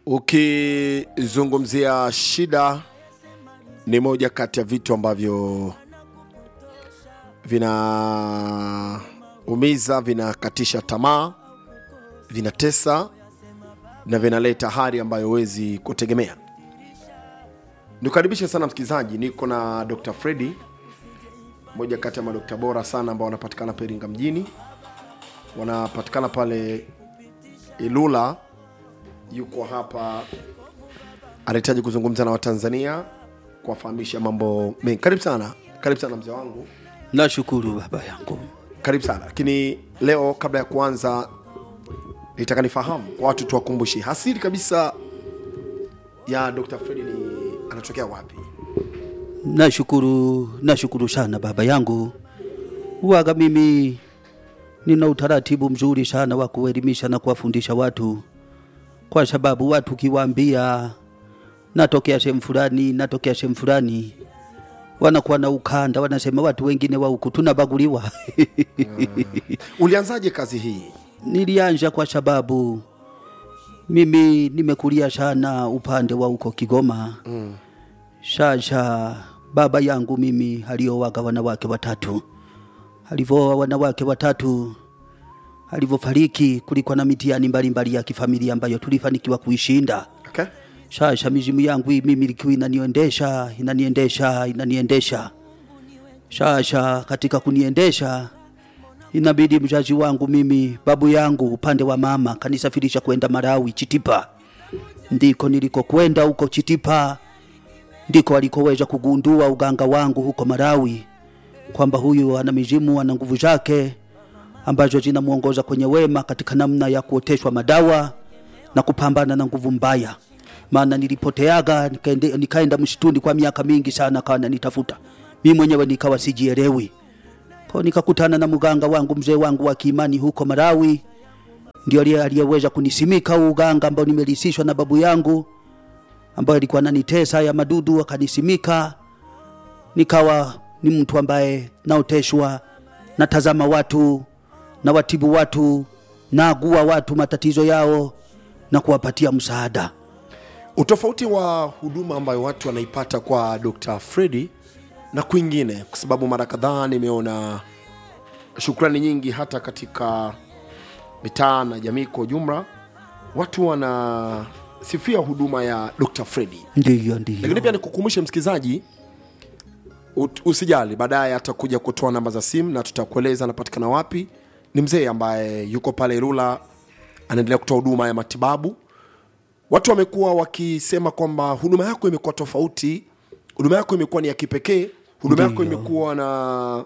ukizungumzia shida ni moja kati ya vitu ambavyo vinaumiza vinakatisha tamaa vinatesa na vinaleta hali ambayo huwezi kutegemea nikukaribishe sana msikilizaji niko na dr fredi moja kati ya madokta bora sana ambao wanapatikana peringa mjini wanapatikana pale ilula yuko hapa anahitaji kuzungumza na watanzania kuwafahamisha mambo mengi karibu sana karibu sana mzee wangu nashukuru baba yangu karibu sana lakini leo kabla ya kuanza nitaka nifahamu kwa watu tuwakumbushi hasiri kabisa ya dr fredi ni anatokea wapi nashukuru nashukuru sana baba yangu waga mimi nina utaratibu mzuri sana wa kuelimisha na kuwafundisha watu kwa sababu watu ukiwaambia natokea sehemu fulani natokea sehemu fulani wanakuwa na ukanda wanasema watu wengine wa huku tunabaguliwa ulianzaje kazi hii nilianja kwa sababu mimi nimekulia sana upande wa huko Kigoma mm. Sasa baba yangu mimi aliowaga wanawake watatu, alivyoa wanawake watatu, alivyofariki kulikuwa na mitihani mbalimbali ya kifamilia ambayo tulifanikiwa kuishinda. okay? Sasa mizimu yangu hii mimi ilikuwa inaniendesha inaniendesha inaniendesha. Sasa katika kuniendesha inabidi mzazi wangu mimi babu yangu upande wa mama kanisafirisha kwenda Malawi Chitipa, ndiko nilikokwenda huko Chitipa, ndiko alikoweza kugundua uganga wangu huko Malawi kwamba huyu ana mizimu, ana nguvu zake ambazo zinamuongoza kwenye wema katika namna ya kuoteshwa madawa na kupambana na nguvu mbaya. Maana nilipoteaga nikaende, nikaenda msituni kwa miaka mingi sana, kawa nanitafuta mimi mwenyewe nikawa sijielewi kwa nikakutana na mganga wangu mzee wangu wa kiimani huko Malawi, ndio aliye- aliyeweza kunisimika huu uganga ambao nimelisishwa na babu yangu ambaye alikuwa ananitesa ya madudu, akanisimika nikawa ni mtu ambaye naoteshwa, natazama watu, na watibu watu, naagua watu matatizo yao na kuwapatia msaada. utofauti wa huduma ambayo watu wanaipata kwa dr fredi na kwingine kwa sababu mara kadhaa nimeona shukrani nyingi hata katika mitaa na jamii kwa ujumla watu wanasifia huduma ya dr fredi Ndiyo, ndiyo. lakini pia nikukumbushe msikilizaji ut- usijali baadaye atakuja kutoa namba za simu na tutakueleza anapatikana wapi ni mzee ambaye yuko pale irula anaendelea kutoa huduma ya matibabu watu wamekuwa wakisema kwamba huduma yako imekuwa tofauti huduma yako imekuwa ni ya kipekee huduma yako Ndiyo. imekuwa na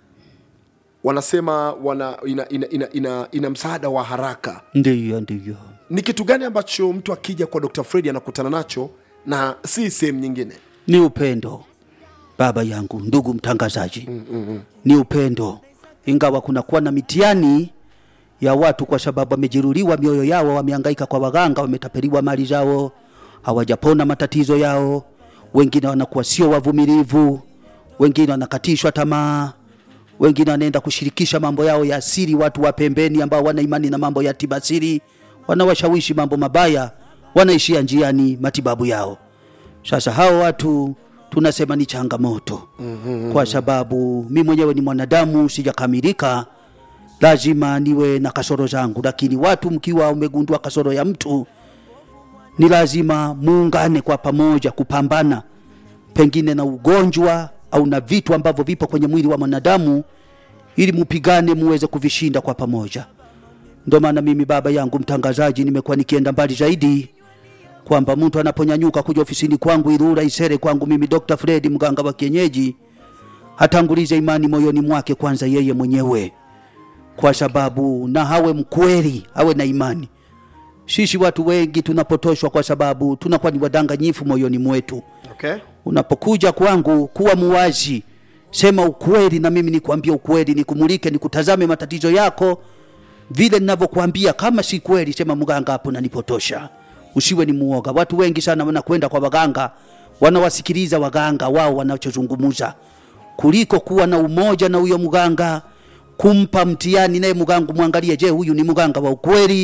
wanasema wana ina, ina, ina, ina, ina msaada wa haraka Ndiyo, ndiyo. ni kitu gani ambacho mtu akija kwa dr fredi anakutana nacho na si sehemu nyingine ni upendo baba yangu ndugu mtangazaji mm, mm, mm. ni upendo ingawa kunakuwa na mitihani ya watu kwa sababu wamejeruhiwa mioyo yao wamehangaika kwa waganga wametapeliwa mali zao hawajapona matatizo yao wengine wanakuwa sio wavumilivu wengine wanakatishwa tamaa wengine wanaenda kushirikisha mambo yao ya asili watu wa pembeni ambao wana imani na mambo ya tiba asili wanawashawishi mambo mabaya wanaishia njiani matibabu yao sasa hao watu tunasema ni changamoto mm-hmm. kwa sababu mi mwenyewe ni mwanadamu sijakamilika lazima niwe na kasoro zangu lakini watu mkiwa umegundua kasoro ya mtu ni lazima muungane kwa pamoja kupambana pengine na ugonjwa au na vitu ambavyo vipo kwenye mwili wa mwanadamu ili mupigane muweze kuvishinda kwa pamoja ndo maana mimi baba yangu mtangazaji nimekuwa nikienda mbali zaidi kwamba mtu anaponyanyuka kuja ofisini kwangu Ilula Isere kwangu mimi Dr. Fred mganga wa kienyeji atangulize imani moyoni mwake kwanza yeye mwenyewe, kwa sababu na hawe mkweli, awe na imani. Sisi watu wengi tunapotoshwa kwa sababu tunakuwa ni wadanganyifu moyoni mwetu. okay? Unapokuja kwangu, kuwa muwazi, sema ukweli, na mimi nikwambie ukweli, nikumulike, nikutazame matatizo yako vile ninavyokuambia. Kama si kweli, sema mganga, hapo nanipotosha. Usiwe ni muoga. Watu wengi sana wanakwenda kwa waganga, wanawasikiliza waganga wao wanachozungumuza, kuliko kuwa na umoja na huyo mganga, kumpa mtihani naye mganga, mwangalie, je, huyu ni mganga wa ukweli? mm.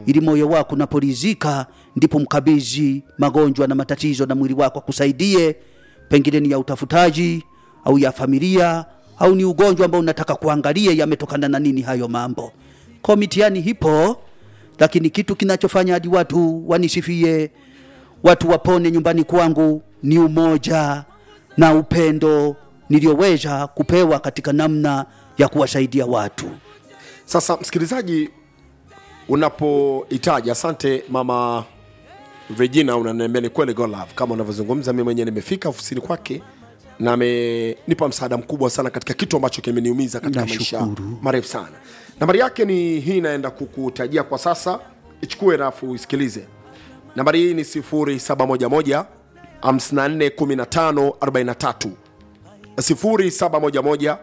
ili moyo wako unaporizika ndipo mkabidhi magonjwa na matatizo na mwili wako akusaidie pengine ni ya utafutaji au ya familia au ni ugonjwa ambao unataka kuangalia yametokana na nini hayo mambo kwa mitihani hipo lakini kitu kinachofanya hadi watu wanisifie watu wapone nyumbani kwangu ni umoja na upendo niliyoweza kupewa katika namna ya kuwasaidia watu sasa msikilizaji unapohitaji asante mama regina unaniambia ni kweli God love kama unavyozungumza mi mwenyewe nimefika ofisini kwake na amenipa msaada mkubwa sana katika kitu ambacho kimeniumiza katika maisha Nashukuru. marefu sana nambari yake ni hii inaenda kukutajia kwa sasa ichukue rafu uisikilize nambari hii ni 0711 541543 0711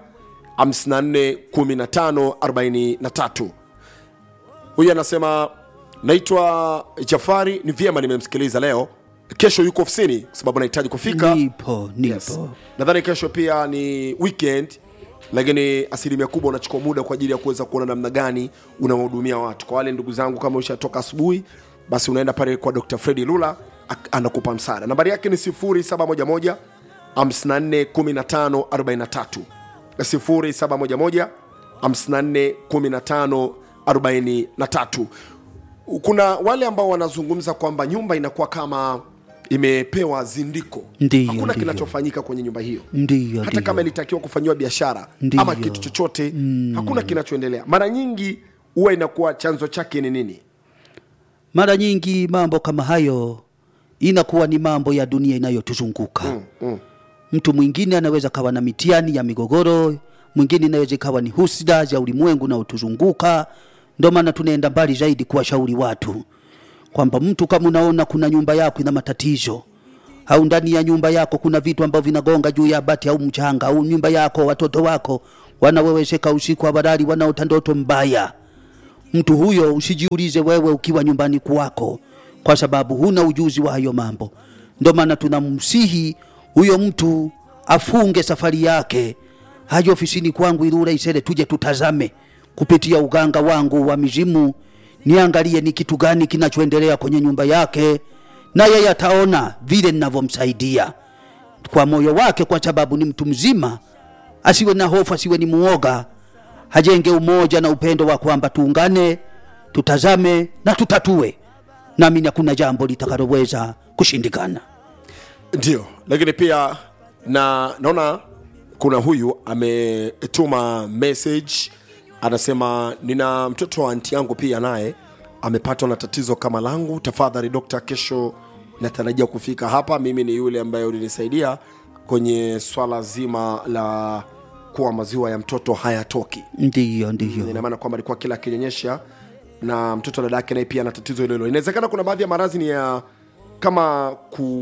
541543 huyu anasema naitwa jafari ni vyema nimemsikiliza leo kesho yuko ofisini kwa sababu nahitaji kufika nipo nipo Yes. nadhani kesho pia ni weekend lakini asilimia kubwa unachukua muda kwa ajili ya kuweza kuona namna gani unawahudumia watu kwa wale ndugu zangu kama ushatoka asubuhi basi unaenda pale kwa dr fredi lula ak- anakupa msaada nambari yake ni 711 541543 0711 541543 kuna wale ambao wanazungumza kwamba nyumba inakuwa kama imepewa zindiko Ndiyo, hakuna ndiyo. kinachofanyika kwenye nyumba hiyo ndiyo hata ndiyo. kama ilitakiwa kufanyiwa biashara Ndiyo. ama kitu chochote mm. hakuna kinachoendelea mara nyingi huwa inakuwa chanzo chake ni nini mara nyingi mambo kama hayo inakuwa ni mambo ya dunia inayotuzunguka mm, mm. mtu mwingine anaweza kawa na mitiani ya migogoro mwingine inaweza ikawa ni husda za ulimwengu unaotuzunguka ndio maana tunaenda mbali zaidi kuwashauri watu kwamba mtu kama unaona kuna nyumba yako ina matatizo au ndani ya nyumba yako kuna vitu ambavyo vinagonga juu ya bati au mchanga au nyumba yako watoto wako wanawewesheka usiku hawarali wanaota ndoto mbaya mtu huyo usijiulize wewe ukiwa nyumbani kwako kwa sababu huna ujuzi wa hayo mambo ndio maana tunamsihi huyo mtu afunge safari yake haje ofisini kwangu ilura isere tuje tutazame kupitia uganga wangu wa mizimu niangalie ni kitu gani kinachoendelea kwenye nyumba yake na yeye ataona vile ninavyomsaidia kwa moyo wake kwa sababu ni mtu mzima asiwe na hofu asiwe ni muoga hajenge umoja na upendo wa kwamba tuungane tutazame na tutatue nami hakuna jambo litakaloweza kushindikana ndio lakini pia na naona kuna huyu ametuma message anasema nina mtoto wa anti yangu pia naye amepatwa na tatizo kama langu tafadhali dokta kesho natarajia kufika hapa mimi ni yule ambaye ulinisaidia kwenye swala zima la kuwa maziwa ya mtoto hayatoki ndiyo ndiyo ina maana kwamba alikuwa kila akinyonyesha na mtoto dada yake naye pia ana tatizo hilo hilo inawezekana kuna baadhi ya maradhi ni ya kama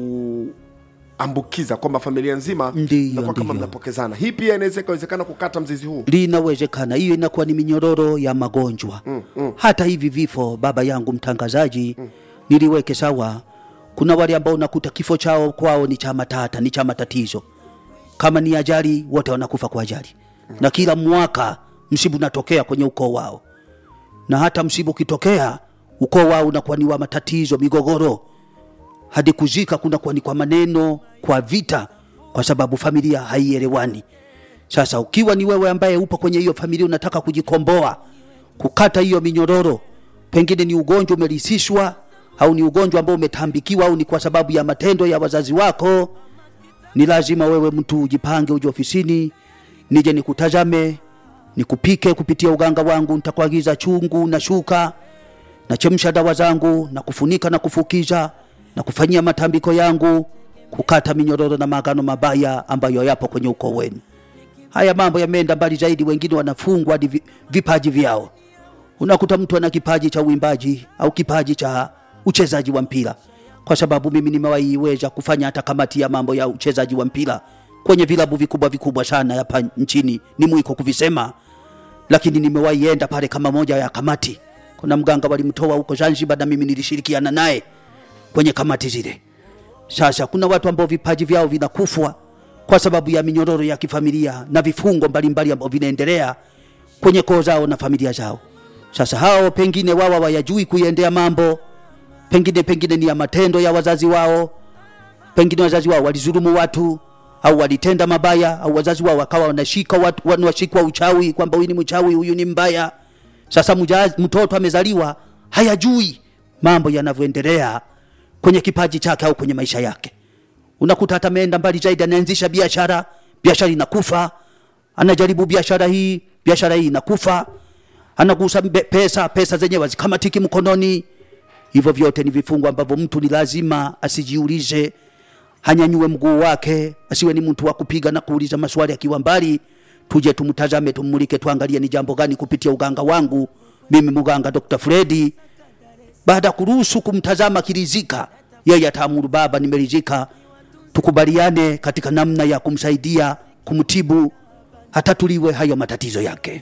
kuambukiza kwamba familia nzima Ndiyo, inakuwa kama ndiyo. mnapokezana hii pia inaweza ikawezekana kukata mzizi huu linawezekana hiyo inakuwa ni minyororo ya magonjwa mm, mm. hata hivi vifo baba yangu mtangazaji mm. niliweke sawa kuna wale ambao unakuta kifo chao kwao ni cha matata ni cha matatizo kama ni ajali wote wanakufa kwa ajali mm. na kila mwaka msibu unatokea kwenye ukoo wao na hata msibu ukitokea ukoo wao unakuwa ni wa matatizo migogoro hadi kuzika kunakuwa ni kwa maneno kwa vita kwa sababu familia haielewani sasa ukiwa ni wewe ambaye upo kwenye hiyo familia unataka kujikomboa kukata hiyo minyororo pengine ni ugonjwa umerisishwa au ni ugonjwa ambao umetambikiwa au ni kwa sababu ya matendo ya wazazi wako ni lazima wewe mtu ujipange uje ofisini nije nikutazame nikupike kupitia uganga wangu nitakuagiza chungu na shuka nachemsha dawa zangu na kufunika na kufukiza na kufanyia matambiko yangu kukata minyororo na maagano mabaya ambayo yapo kwenye ukoo wenu haya mambo yameenda mbali zaidi wengine wanafungwa hadi vi- vipaji vyao unakuta mtu ana kipaji cha uimbaji au kipaji cha uchezaji wa mpira kwa sababu mimi nimewaiweza kufanya hata kamati ya mambo ya uchezaji wa mpira kwenye vilabu vikubwa vikubwa sana hapa nchini ni mwiko kuvisema lakini nimewahi enda pale kama moja ya kamati kuna mganga walimtoa huko zanzibar na mimi nilishirikiana naye kwenye kamati zile sasa kuna watu ambao vipaji vyao vinakufwa kwa sababu ya minyororo ya kifamilia na vifungo mbalimbali ambao vinaendelea kwenye koo zao na familia zao sasa hao pengine wawa wayajui kuiendea mambo pengine pengine ni ya matendo ya wazazi wao pengine wazazi wao walizulumu watu au walitenda mabaya au wazazi wao wakawa wanashika watu wanashikwa uchawi kwamba huyu ni mchawi huyu ni mbaya sasa mjaz, mtoto amezaliwa hayajui mambo yanavyoendelea kwenye kipaji chake au kwenye maisha yake unakuta hata ameenda mbali zaidi anaanzisha biashara biashara inakufa anajaribu biashara hii biashara hii inakufa anagusa mbe- pesa pesa zenyewe hazikamatiki mkononi hivyo vyote ni vifungo ambavyo mtu ni lazima asijiulize hanyanyue mguu wake asiwe ni mtu wa kupiga na kuuliza maswali akiwa mbali tuje tumtazame tummulike tuangalie ni jambo gani kupitia uganga wangu mimi mganga dr fredi baada ya kuruhusu kumtazama kirizika yeye ataamuru baba nimerizika tukubaliane katika namna ya kumsaidia kumtibu hatatuliwe hayo matatizo yake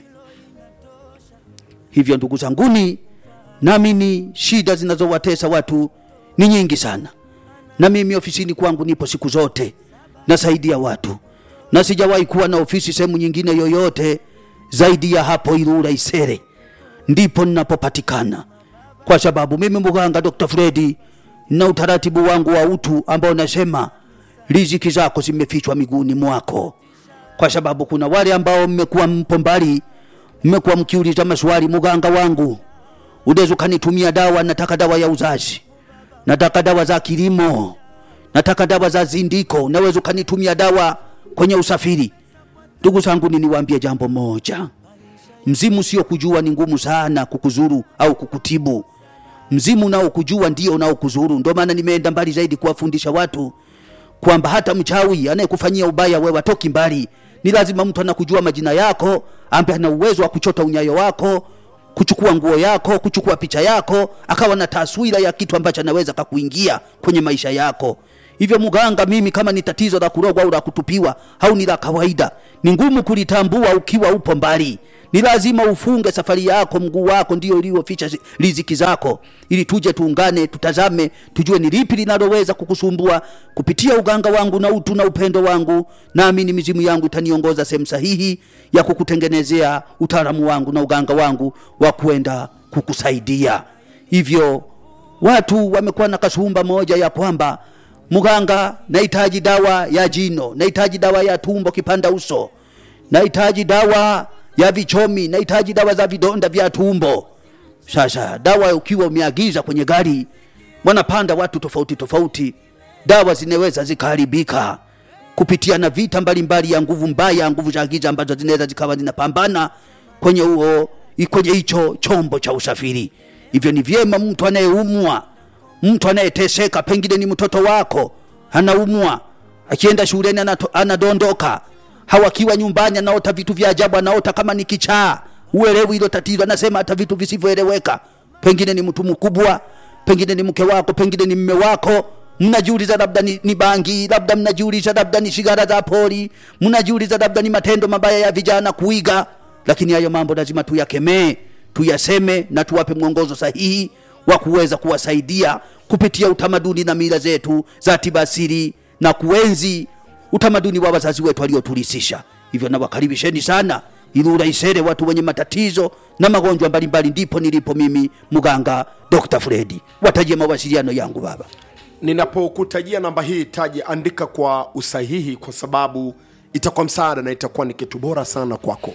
hivyo ndugu zanguni naamini shida zinazowatesa watu ni nyingi sana na mimi ofisini kwangu nipo siku zote nasaidia watu na sijawahi kuwa na ofisi sehemu nyingine yoyote zaidi ya hapo Ilula Isere, ndipo ninapopatikana kwa sababu mimi mganga Dr. Fredi na utaratibu wangu wa utu ambao nasema riziki zako zimefichwa miguuni mwako, kwa sababu kuna wale ambao mmekuwa mpo mbali, mmekuwa mkiuliza maswali, mganga wangu, unaweza ukanitumia dawa, nataka dawa ya uzazi, nataka dawa za kilimo, nataka dawa za zindiko, unaweza ukanitumia dawa kwenye usafiri. Ndugu zangu, niniwaambie jambo moja, mzimu sio kujua ni ngumu sana kukuzuru au kukutibu. Mzimu nao kujua ndio unaokuzuru. Ndio maana nimeenda mbali zaidi kuwafundisha watu kwamba hata mchawi anayekufanyia ubaya wewe atoki mbali. Ni lazima mtu anakujua majina yako, ambaye ana uwezo wa kuchota unyayo wako, kuchukua nguo yako, kuchukua picha yako, akawa na taswira ya kitu ambacho anaweza kakuingia kwenye maisha yako. Hivyo mganga, mimi kama ni tatizo la kurogwa au la kutupiwa au ni la kawaida, ni ngumu kulitambua ukiwa upo mbali. Ni lazima ufunge safari yako, mguu wako ndio ulioficha zi- riziki zako, ili tuje tuungane, tutazame, tujue ni lipi linaloweza kukusumbua kupitia uganga wangu na utu na upendo wangu. Naamini mizimu yangu itaniongoza sehemu sahihi ya kukutengenezea utaalamu wangu na uganga wangu wa kwenda kukusaidia. Hivyo watu wamekuwa na kasumba moja ya kwamba mganga, nahitaji dawa ya jino, nahitaji dawa ya tumbo kipanda uso, nahitaji dawa ya vichomi, nahitaji dawa za vidonda vya tumbo. Sasa dawa ukiwa umeagiza kwenye gari, wanapanda watu tofauti tofauti, dawa zinaweza zikaharibika kupitia na vita mbalimbali ya nguvu mbaya, nguvu za giza ambazo zinaweza zikawa zinapambana kwenye huo kwenye hicho chombo cha usafiri. Hivyo ni vyema mtu anayeumwa, mtu anayeteseka, pengine ni mtoto wako anaumwa, akienda shuleni anato- anadondoka, hawakiwa nyumbani anaota vitu vya ajabu, anaota kama ni kichaa, uelewi hilo tatizo, anasema hata vitu visivyoeleweka, pengine ni mtu mkubwa, pengine ni mke wako, pengine ni mme wako mnajiuliza labda ni, ni bangi, labda mnajiuliza labda ni sigara za pori, mnajiuliza labda ni matendo mabaya ya vijana kuiga. Lakini hayo mambo lazima tuyakemee, tuyaseme na tuwape mwongozo sahihi wa kuweza kuwasaidia kupitia utamaduni na mila zetu za tiba asili na kuenzi utamaduni wa wazazi wetu waliotulisisha. Hivyo nawakaribisheni sana Ilula Isere, watu wenye matatizo na magonjwa mbalimbali, ndipo nilipo mimi mganga Dr. Fredi. Watajie mawasiliano yangu baba. ninapokutajia namba hii taji andika kwa usahihi kwa sababu itakuwa msaada na itakuwa ni kitu bora sana kwako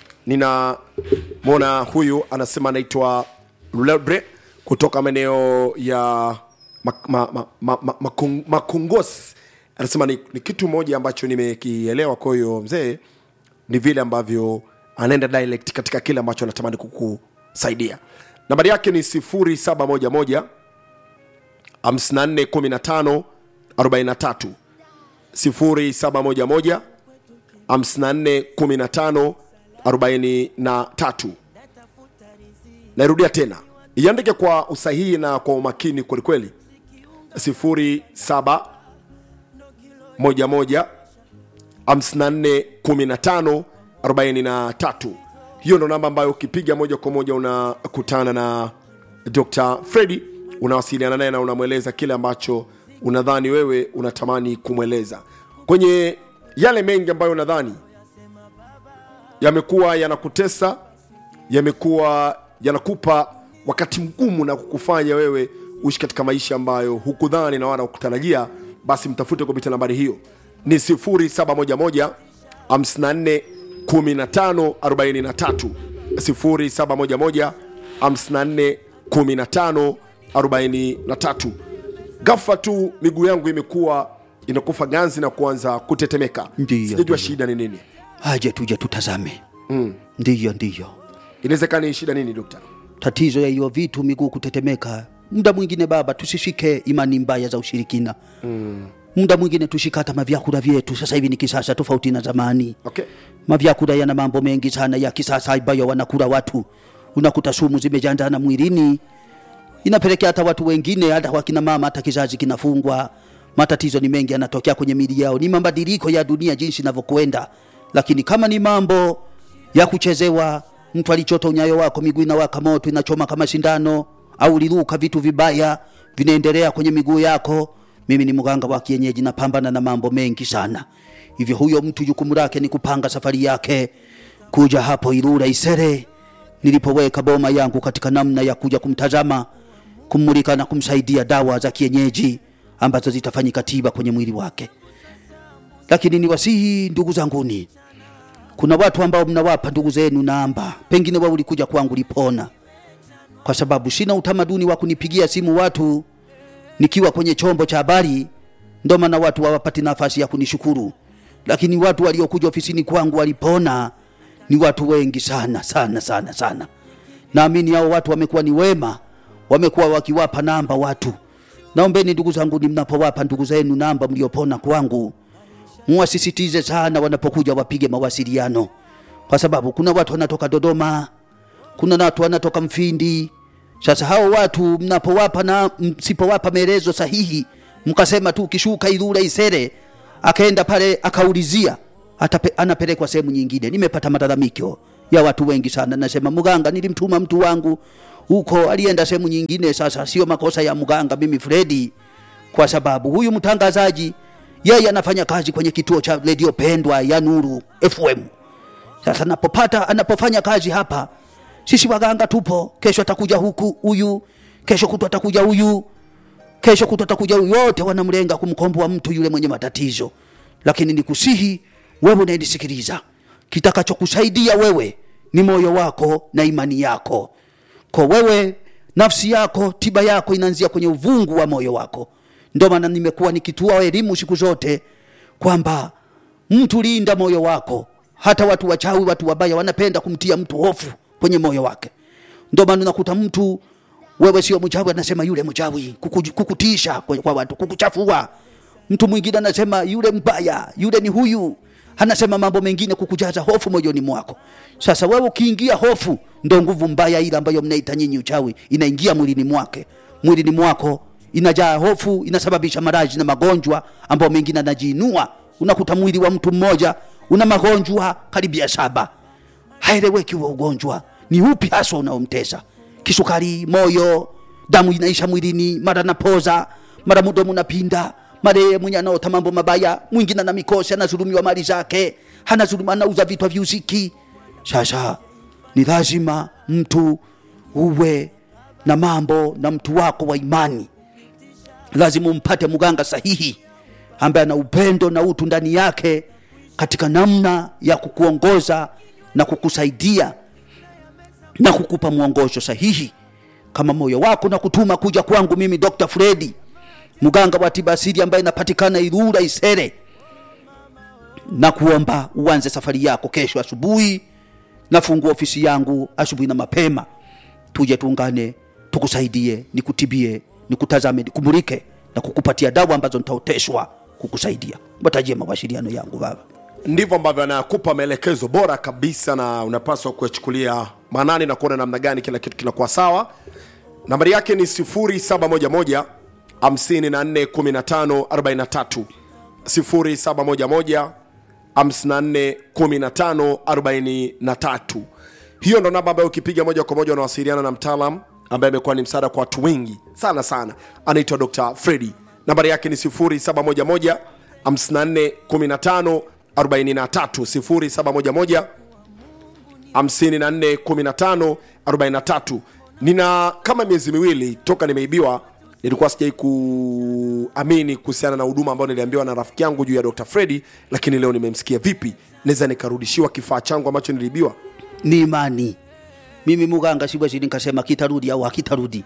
ninamwona huyu anasema anaitwa lebre kutoka maeneo ya mak, ma, ma, ma, ma, makung, makungos anasema ni, ni kitu moja ambacho nimekielewa kwa hiyo mzee ni vile ambavyo anaenda dialect katika kile ambacho anatamani kukusaidia nambari yake ni 0711 5415 43 0711 5415 43 nairudia tena iandike kwa usahihi na kwa umakini kwelikweli 07 11 54 15 43 hiyo ndo namba ambayo ukipiga moja kwa moja unakutana na dr fredi unawasiliana naye na unamweleza kile ambacho unadhani wewe unatamani kumweleza kwenye yale mengi ambayo unadhani yamekuwa yanakutesa yamekuwa yanakupa wakati mgumu na kukufanya wewe uishi katika maisha ambayo hukudhani na wala hukutarajia basi mtafute kupitia nambari hiyo ni 0711 54 15 43 0711 54 15 43 ghafla tu miguu yangu imekuwa inakufa ganzi na kuanza kutetemeka Ndiyo, sijajua ndiyo. shida ni nini aje tuje tutazame mm. ndiyo ndiyo inawezekana ni shida nini dokta tatizo ya hiyo vitu miguu kutetemeka muda mwingine baba tusishike imani mbaya za ushirikina mm. muda mwingine tushike hata mavyakula vyetu sasa hivi ni kisasa tofauti na zamani okay mavyakula yana mambo mengi sana ya kisasa ambayo wanakula watu unakuta sumu zimejandana mwilini inapelekea hata watu wengine hata wakina mama hata kizazi kinafungwa matatizo ni mengi yanatokea kwenye mili yao ni mabadiliko ya dunia jinsi inavyokwenda lakini kama ni mambo ya kuchezewa mtu alichota unyayo wako miguu inawaka moto inachoma kama sindano au uliruka vitu vibaya vinaendelea kwenye miguu yako mimi ni mganga wa kienyeji napambana na mambo mengi sana hivyo huyo mtu jukumu lake ni kupanga safari yake kuja hapo Ilula Isere nilipoweka boma yangu katika namna ya kuja kumtazama kummulika na kumsaidia dawa za kienyeji ambazo zitafanyika tiba kwenye mwili wake lakini niwasihi ndugu zanguni kuna watu ambao mnawapa ndugu zenu namba pengine wao ulikuja kwangu lipona kwa sababu sina utamaduni wa kunipigia simu watu nikiwa kwenye chombo cha habari ndo maana watu hawapati nafasi ya kunishukuru lakini watu waliokuja ofisini kwangu walipona ni watu wengi sana sana sana sana naamini hao watu wamekuwa ni wema wamekuwa wakiwapa namba watu naombeni ndugu zangu ni mnapowapa ndugu zenu namba mliopona kwangu muwasisitize sana wanapokuja wapige mawasiliano kwa sababu kuna watu wanatoka dodoma kuna watu wanatoka mfindi sasa hao watu mnapowapa na msipowapa maelezo sahihi mkasema tu ukishuka Ilula Isere akaenda pale akaulizia atape, anapelekwa sehemu nyingine nimepata malalamiko ya watu wengi sana nasema mganga nilimtuma mtu wangu huko alienda sehemu nyingine sasa sio makosa ya mganga mimi Fredi kwa sababu huyu mtangazaji yeye anafanya kazi kwenye kituo cha redio pendwa ya Nuru FM sasa anapopata anapofanya kazi hapa sisi waganga tupo kesho atakuja huku huyu kesho kutu atakuja huyu kesho kutu atakuja huyu wote wanamlenga kumkomboa mtu yule mwenye matatizo lakini nikusihi wewe unayenisikiliza kitakachokusaidia wewe ni moyo wako na imani yako kwa wewe nafsi yako tiba yako inaanzia kwenye uvungu wa moyo wako ndio maana nimekuwa nikitoa elimu siku zote kwamba mtu linda moyo wako hata watu wachawi watu wabaya wanapenda kumtia mtu hofu kwenye moyo wake ndio maana unakuta mtu wewe sio mchawi anasema yule mchawi kuku, kukutisha kwa, kwa watu kukuchafua mtu mwingine anasema yule mbaya yule ni huyu anasema mambo mengine kukujaza hofu moyoni mwako sasa wewe ukiingia hofu ndo nguvu mbaya ile ambayo mnaita nyinyi uchawi inaingia mwilini mwake mwilini mwako inajaa hofu inasababisha maradhi na magonjwa ambayo mengine anajiinua unakuta mwili wa mtu mmoja una magonjwa karibia saba haeleweki huo ugonjwa ni upi haswa unaomtesa kisukari moyo damu inaisha mwilini mara napoza mara mudomo unapinda mara yeye mwenye anaota mambo mabaya mwingine ana mikosi anazulumiwa mali zake anazuluma anauza vitu viuziki sasa ni lazima mtu uwe na mambo na mtu wako wa imani lazima umpate mganga sahihi ambaye ana upendo na utu ndani yake katika namna ya kukuongoza na kukusaidia na kukupa mwongozo sahihi kama moyo wako na kutuma kuja kwangu mimi Dr. Fredi mganga wa tiba asili ambaye napatikana Ilula Isere na kuomba uanze safari yako kesho asubuhi nafungua ofisi yangu asubuhi na mapema tuje tuungane tukusaidie nikutibie nikutazame nikumulike na kukupatia dawa ambazo nitaoteshwa kukusaidia watajie mawasiliano yangu baba ndivyo ambavyo anakupa maelekezo bora kabisa na unapaswa kuyachukulia maanani na kuona namna gani kila kitu kinakuwa sawa nambari yake ni 711 541543 0711 541543 hiyo ndo namba ambayo ukipiga moja kwa moja unawasiliana na mtaalam ambaye amekuwa ni msaada kwa watu wengi sana sana anaitwa dr fredi nambari yake ni 0711 5415 43 0711 54 15 43 nina kama miezi miwili toka nimeibiwa nilikuwa sijai kuamini kuhusiana na huduma ambayo niliambiwa na rafiki yangu juu ya dr fredi lakini leo nimemsikia vipi naweza nikarudishiwa kifaa changu ambacho niliibiwa ni imani mimi muganga siwezi nikasema kitarudi au hakitarudi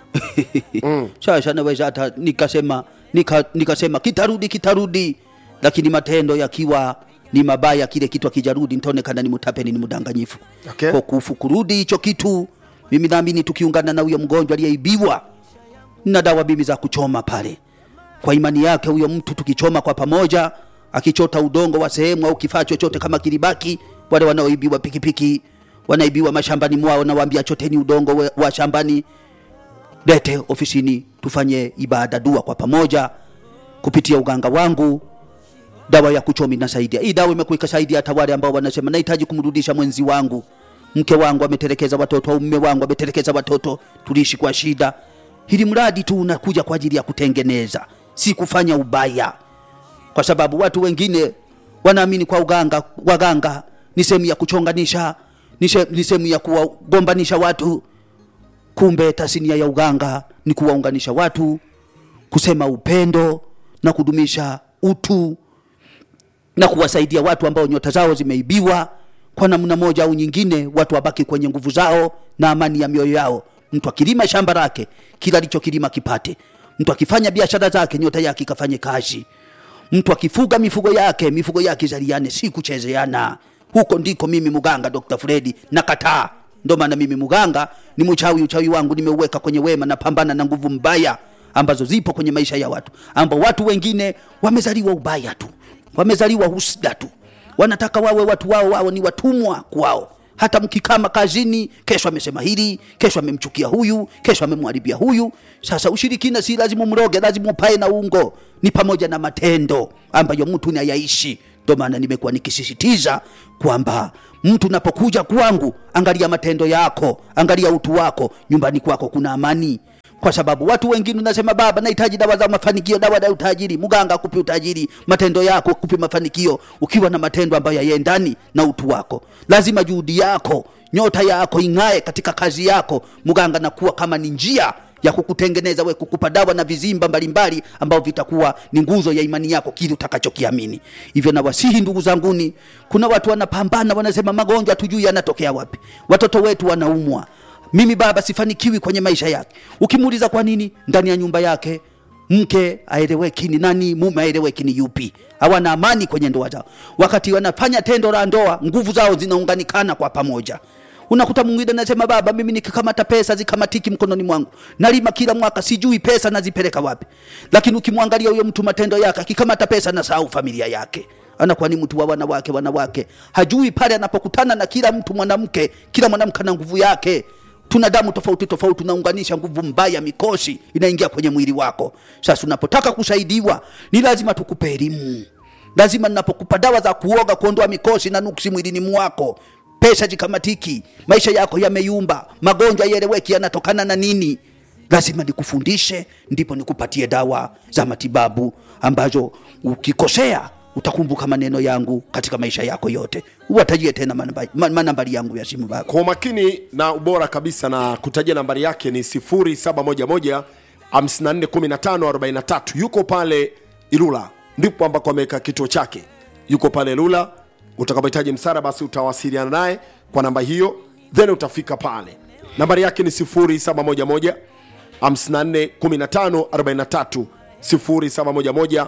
mm. sasa naweza hata nikasema nika, nikasema kitarudi kitarudi lakini matendo yakiwa ni mabaya kile kitu akijarudi nitaonekana ni mutapeni ni mdanganyifu Okay. kwa kufu kurudi hicho kitu mimi naamini tukiungana na huyo mgonjwa aliyeibiwa na dawa mimi za kuchoma pale kwa imani yake huyo mtu tukichoma kwa pamoja akichota udongo wa sehemu au kifaa chochote kama kilibaki wale wanaoibiwa pikipiki wanaibiwa mashambani mwao nawaambia choteni udongo we- wa shambani lete ofisini tufanye ibada dua kwa pamoja kupitia uganga wangu dawa ya kuchomi inasaidia hii dawa imekuwa ikasaidia hata wale ambao wanasema nahitaji kumrudisha mwenzi wangu mke wangu ametelekeza watoto au mme wangu ametelekeza watoto tuliishi kwa shida hili mradi tu unakuja kwa ajili ya kutengeneza si kufanya ubaya kwa sababu watu wengine wanaamini kwa uganga waganga ni sehemu ya kuchonganisha ni se- ni sehemu ya kuwagombanisha watu kumbe tasnia ya uganga ni kuwaunganisha watu kusema upendo na kudumisha utu na kuwasaidia watu ambao nyota zao zimeibiwa kwa namna moja au nyingine watu wabaki kwenye nguvu zao na amani ya mioyo yao mtu akilima shamba lake kila alichokilima kipate mtu akifanya biashara zake nyota yake ikafanye kazi mtu akifuga mifugo yake mifugo yake izaliane si kuchezeana huko ndiko mimi muganga dr fredi nakataa ndo maana mimi muganga ni mchawi uchawi wangu nimeuweka kwenye wema napambana na nguvu mbaya ambazo zipo kwenye maisha ya watu ambao watu wengine wamezaliwa ubaya tu wamezaliwa husda tu wanataka wawe watu wao wao ni watumwa kwao hata mkikama kazini kesho amesema hili kesho amemchukia huyu kesho amemharibia huyu sasa ushirikina si lazima mroge lazima upae na ungo ni pamoja na matendo ambayo mtu nayaishi ndo maana nimekuwa nikisisitiza kwamba mtu unapokuja kwangu angalia matendo yako angalia utu wako nyumbani kwako kuna amani kwa sababu watu wengine unasema baba nahitaji dawa za mafanikio dawa za utajiri mganga akupi utajiri matendo yako akupi mafanikio ukiwa na matendo ambayo yaendani na utu wako lazima juhudi yako nyota yako ing'ae katika kazi yako mganga nakuwa kama ni njia ya kukutengeneza we kukupa dawa na vizimba mbalimbali ambavyo vitakuwa ni nguzo ya imani yako kile utakachokiamini hivyo nawasihi ndugu zanguni kuna watu wanapambana wanasema magonjwa hatujui yanatokea wapi watoto wetu wanaumwa mimi baba sifanikiwi kwenye maisha yake ukimuuliza kwa nini ndani ya nyumba yake mke aeleweki ni nani mume aeleweki ni yupi hawana amani kwenye ndoa zao wakati wanafanya tendo la ndoa nguvu zao zinaunganikana kwa pamoja unakuta mwingine anasema baba mimi nikikamata pesa zikamatiki mkononi mwangu nalima kila mwaka sijui pesa nazipeleka wapi lakini ukimwangalia huyo mtu matendo yake akikamata pesa nasahau familia yake anakuwa ni mtu wa wanawake wanawake hajui pale anapokutana na kila mtu mwanamke kila mwanamke ana nguvu yake tuna damu tofauti tofauti unaunganisha nguvu mbaya mikosi inaingia kwenye mwili wako sasa unapotaka kusaidiwa ni lazima tukupe elimu lazima ninapokupa dawa za kuoga kuondoa mikosi na nuksi mwilini mwako pesa jikamatiki maisha yako yameyumba magonjwa yaeleweki yanatokana na nini lazima nikufundishe ndipo nikupatie dawa za matibabu ambazo ukikosea utakumbuka maneno yangu katika maisha yako yote uwatajie tena manamba- ma- manambari yangu ya simu bako kwa umakini na ubora kabisa na kutajia nambari yake ni 0711 541543 yuko pale ilula ndipo ambako ameweka kituo chake yuko pale ilula utakapohitaji msara basi utawasiliana naye kwa namba hiyo then utafika pale nambari yake ni 0711 541543 0711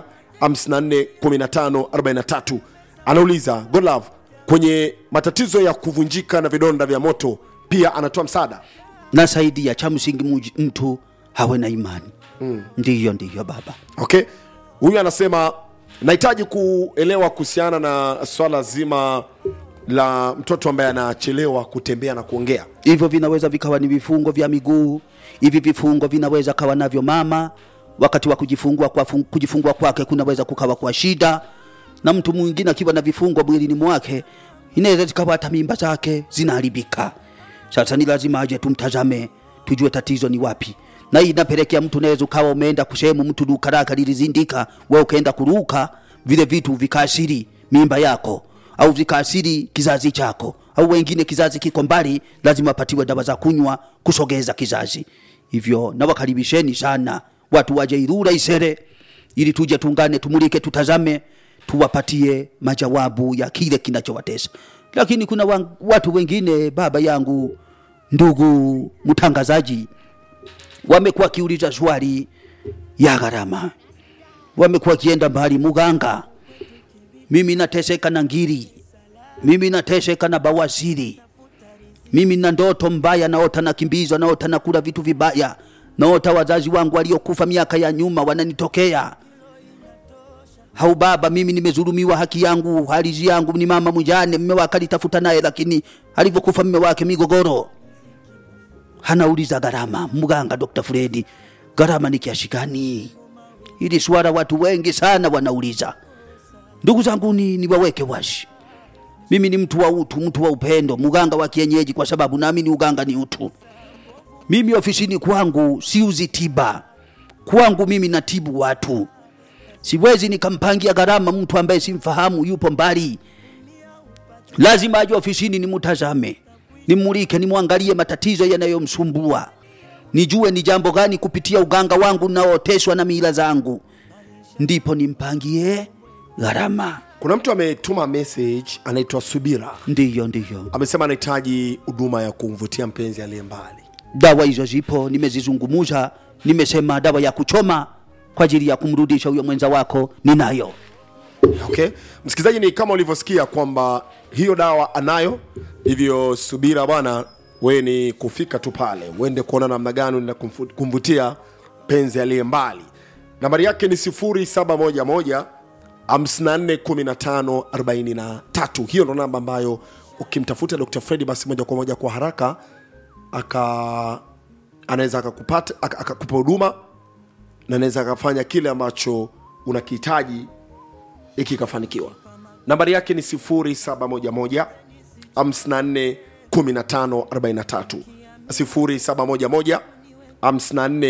541543 anauliza godlove kwenye matatizo ya kuvunjika na vidonda vya moto pia anatoa msaada na saidia cha msingi muji- mtu hawe na imani mm. ndiyo ndiyo baba okay huyu anasema nahitaji kuelewa kuhusiana na swala zima la mtoto ambaye anachelewa kutembea na kuongea hivyo vinaweza vikawa ni vifungo vya miguu hivi vifungo vinaweza kawa navyo mama wakati wa kujifungua kwa kujifungua kwake kunaweza kukawa kwa shida na mtu mwingine akiwa na vifungo mwilini mwake inaweza zikawa hata mimba zake zinaharibika sasa ni lazima aje tumtazame tujue tatizo ni wapi na hii inapelekea mtu unaweza ukawa umeenda kusehemu mtu duka lake lilizindika we ukaenda kuruka vile vitu vikaasiri mimba yako au vikaasiri kizazi chako au wengine kizazi kiko mbali lazima apatiwe dawa za kunywa kusogeza kizazi hivyo nawakaribisheni sana watu waje irura isere ili tuje tungane tumulike tutazame tuwapatie majawabu ya kile kinachowatesa lakini kuna wa, watu wengine baba yangu ndugu mtangazaji wamekuwa kiuliza swali ya gharama wamekuwa wakienda mbali muganga mimi nateseka na ngiri mimi nateseka na bawasiri mimi na ndoto mbaya naota nakimbizwa naota nakula vitu vibaya naota wazazi wangu waliokufa miaka ya nyuma wananitokea hau baba mimi nimezulumiwa haki yangu halizi yangu ni mama mjane mme wake alitafuta naye lakini alivyokufa mme wake migogoro hanauliza gharama mganga dr fredi gharama ni kiasi gani ili swala watu wengi sana wanauliza ndugu zangu ni niwaweke wazi mimi ni mtu wa utu mtu wa upendo mganga wa kienyeji kwa sababu naamini uganga ni utu mimi ofisini kwangu siuzi tiba kwangu mimi natibu watu siwezi nikampangia gharama mtu ambaye simfahamu yupo mbali lazima aje ofisini nimutazame nimulike nimwangalie matatizo yanayomsumbua nijue ni jambo gani kupitia uganga wangu naoteshwa na mila zangu ndipo nimpangie gharama kuna mtu ametuma message anaitwa subira ndiyo ndiyo amesema anahitaji huduma ya kumvutia mpenzi aliye mbali dawa hizo zipo nimezizungumuza nimesema dawa ya kuchoma kwa ajili ya kumrudisha huyo mwenza wako ninayo okay msikilizaji ni kama ulivyosikia kwamba hiyo dawa anayo hivyo subira bwana we ni kufika tu pale uende kuona namna gani na kumvutia penzi aliye mbali nambari yake ni 711 541543 hiyo ndo namba ambayo ukimtafuta dr fredi basi moja kwa moja kwa haraka aka anaweza akakupata aka- akakupa huduma na anaweza akafanya kile ambacho unakihitaji iki ikafanikiwa nambari yake ni 711 54 15 43 0711 54